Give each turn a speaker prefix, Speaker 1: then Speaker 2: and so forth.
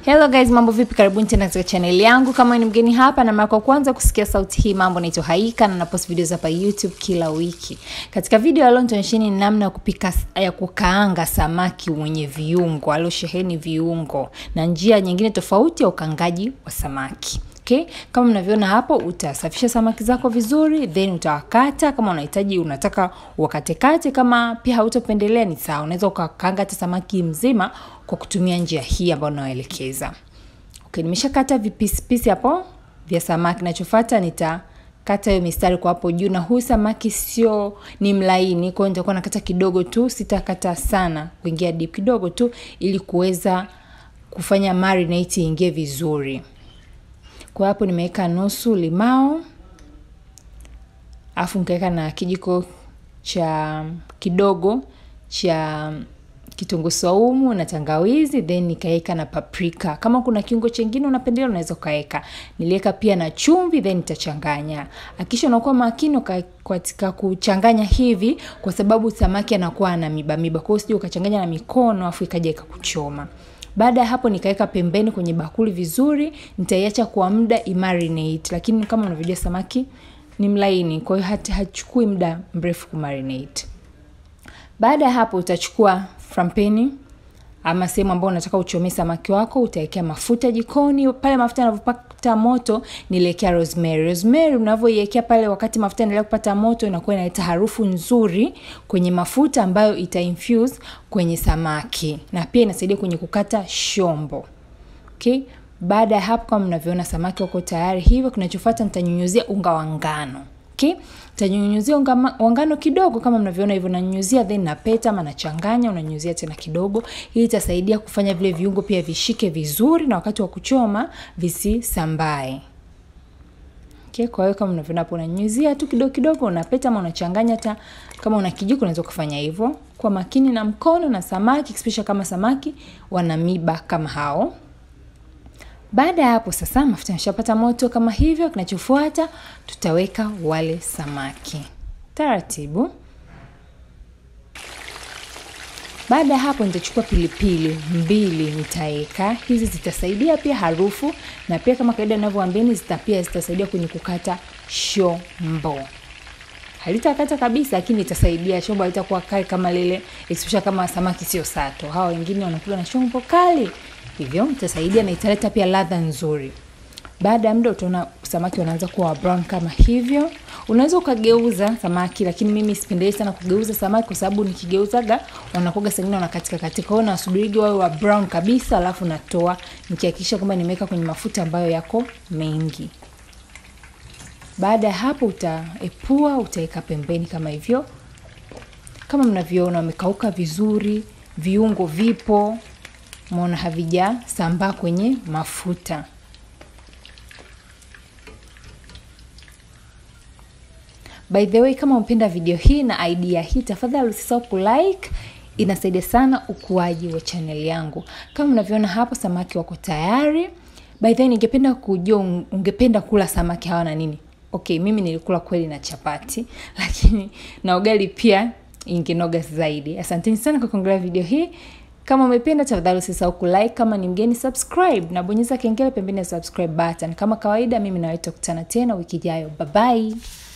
Speaker 1: Hello guys, mambo vipi? Karibuni tena katika channel yangu. Kama ni mgeni hapa na mara kwa kwanza kusikia sauti hii, mambo naitwa Haika na napost videos hapa YouTube kila wiki. Katika video ya leo nitaonyesheni namna ya kupika ya kukaanga samaki mwenye viungo, aliosheheni viungo na njia nyingine tofauti ya ukangaji wa samaki. Okay? Kama mnavyoona hapo, utasafisha samaki zako vizuri, then utawakata. Kama unahitaji unataka wakatekate, kama pia hautopendelea ni sawa, unaweza ukakaanga hata samaki mzima kwa kutumia njia hii ambayo nawaelekeza. Okay, nimeshakata vipisipisi hapo vya samaki. Nachofuata nitakata hiyo mistari kwa hapo juu, na huyu samaki sio ni mlaini, kwa hiyo nitakuwa nakata kidogo tu, sitakata sana kuingia deep, kidogo tu, ili kuweza kufanya marinate iingie vizuri. Kwa hapo nimeweka nusu limao, afu nikaweka na kijiko cha kidogo cha kitunguu saumu na tangawizi, then nikaweka na paprika. Kama kuna kiungo chengine unapendelea unaweza ukaweka. Niliweka pia na chumvi, then nitachanganya. Hakikisha unakuwa makini katika kuchanganya hivi, kwa sababu samaki anakuwa na miba miba, kwa hiyo usije ukachanganya na mikono afu ikaja ikakuchoma. Baada ya hapo nikaweka pembeni kwenye bakuli vizuri, nitaiacha kwa muda imarinate, lakini kama unavyojua samaki ni mlaini, kwa hiyo hata hachukui muda mrefu kumarinate. Baada ya hapo utachukua frampeni ama sehemu ambayo unataka uchomee samaki wako, utawekea mafuta jikoni. Pale mafuta yanavyopata moto, niliwekea rosemary. Rosemary unavyoiwekea pale wakati mafuta yanaendelea kupata moto, inakuwa inaleta harufu nzuri kwenye mafuta ambayo ita infuse kwenye samaki na pia inasaidia kwenye kukata shombo. Okay? Baada ya hapo, kama mnavyoona samaki wako tayari hivyo, kinachofuata nitanyunyuzia unga wa ngano. Okay? Tanyunyuzia unga wa ngano kidogo kama mnavyoona hivyo, nanyunyuzia then napeta ama nachanganya, unanyunyuzia tena kidogo. Hii itasaidia kufanya vile viungo pia vishike vizuri na wakati wa kuchoma visisambae. Okay, kwa hiyo kama mnavyoona hapo, unanyunyuzia tu kidogo kidogo, unapeta ama unachanganya. Hata kama una kijiko unaweza kufanya hivyo. Kwa makini na mkono na samaki, especially kama samaki wana miba kama hao. Baada ya hapo sasa, mafuta yameshapata moto kama hivyo. Kinachofuata tutaweka wale samaki taratibu. Baada ya hapo, nitachukua pilipili mbili nitaweka. Hizi zitasaidia pia harufu, na pia kama kawaida ninavyowaambieni, zita pia zitasaidia kwenye kukata shombo. Halitakata kabisa, lakini itasaidia shombo halitakuwa kali kama lile, especially kama samaki sio sato. Hawa wengine wanakula na shombo kali hivyo itasaidia na italeta pia ladha nzuri. Baada ya muda utaona samaki wanaanza kuwa brown kama hivyo. Unaweza ukageuza samaki, lakini mimi sipendelei sana kugeuza samaki kwa sababu nikigeuzaga wanakuwa sengine wanakatika katika. Kwa hiyo nasubirigi wawe wa brown kabisa, alafu natoa nikihakikisha kwamba nimeweka kwenye mafuta ambayo yako mengi. Baada ya hapo utaepua, utaweka pembeni kama hivyo. Kama mnavyoona wamekauka vizuri, viungo vipo Mona havijasambaa kwenye mafuta. By the way, kama umependa video hii na idea hii, tafadhali usisahau kulike, inasaidia sana ukuaji wa channel yangu. Kama unavyoona hapo, samaki wako tayari. By the way, ningependa kujua ungependa kula samaki hawa na nini? Okay, mimi nilikula kweli na chapati, lakini na ugali pia ingenoga zaidi. Asanteni sana kwa kuangalia video hii. Kama umependa tafadhali usisahau kulike, kama ni mgeni subscribe na bonyeza kengele pembeni ya subscribe button. Kama kawaida, mimi nawe tutakutana tena wiki ijayo. Bye bye.